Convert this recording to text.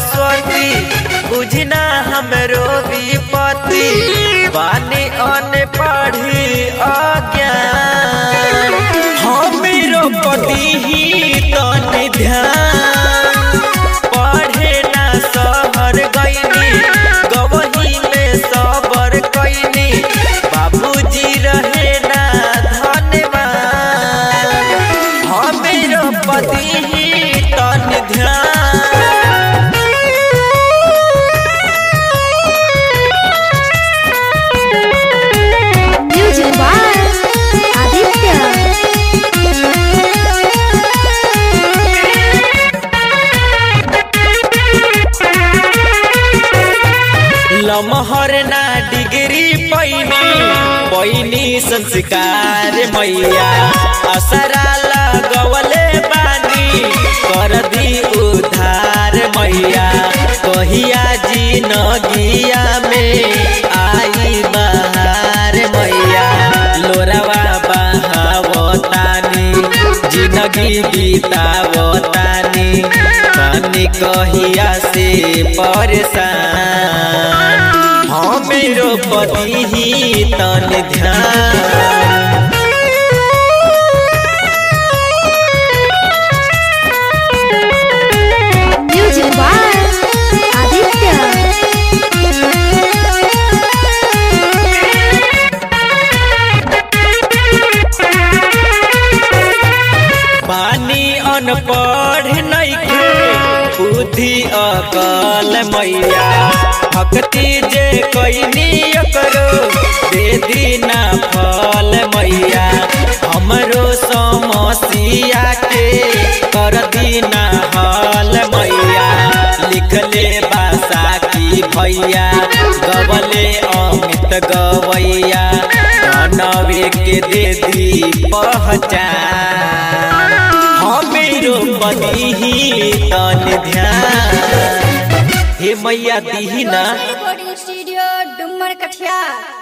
सरस्वती बुझना हमरो विपत्ति बानी अन पढ़ी अज्ञान हमरो पति ही तन ध्यान पढ़े ना सहर गईनी गवही में सबर कईनी बाबूजी रहे ना धन्यवाद हमरो पति ही तन ध्यान Music by Aditya. लमहर ना डिग्री पैनी पैनी संस्कार मैया असरा लगवले बानी कर दी उधार मैया कहिया जी नगिया में आई बहार मैया लोरावा बहावतानी जिंदगी बीतावतानी पानी कहिया से परेशान हमेरो पति ही तन ध्यान Music by Aditya. पानी अनपढ़ नइखे बुद्धि अकल मैया भक्ति जे कैनी करो दे दीना फल मैया हमरो समस्या के कर दीना हल मैया लिखले बासा की भैया गवले अमित गवैया नवे के दे दी पहचान हमेरो पति ही तन ध्यान हे मैया दीही ना रिकॉर्डिंग स्टूडियो डुमर कठिया